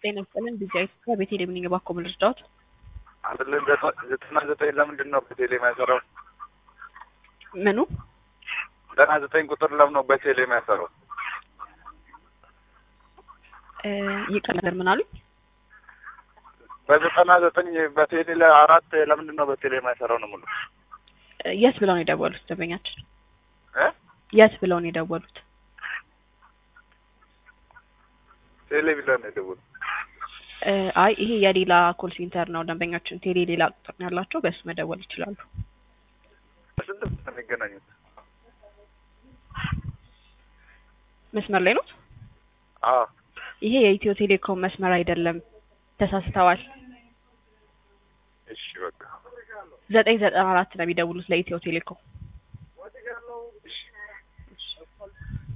ጤና ይስጥልን ቢጃይ ኢትዮጵያ ቤቴሌም ነኝ። እባክዎ ምን ልርዳዎት? አይደለም ዘጠና ዘጠኝ ለምንድን ነው በቴሌ የማይሰራው? ምኑ ዘጠና ዘጠኝ ቁጥር ለምን ነው በቴሌ የማይሰራው? እ ይቅር ነገር ምን አሉኝ? በዘጠና ዘጠኝ በቴሌ ለአራት ለምንድን ነው በቴሌ የማይሰራው ነው የምለው። እ የት ብለው ነው የደወሉት ደንበኛችን? እ የት ብለው ነው የደወሉት? ቴሌ ብለን ነው የደወሉት። እ አይ ይሄ የሌላ ኮል ሴንተር ነው። ደንበኛችን ቴሌ ሌላ ቁጥር ነው ያላቸው፣ በእሱ መደወል ይችላሉ። በስንት ብር ነው የሚገናኙት? መስመር ላይ ነው። አዎ ይሄ የኢትዮ ቴሌኮም መስመር አይደለም፣ ተሳስተዋል። እሺ በቃ ዘጠኝ ዘጠና አራት ነው የሚደውሉት ለኢትዮ ቴሌኮም። እሺ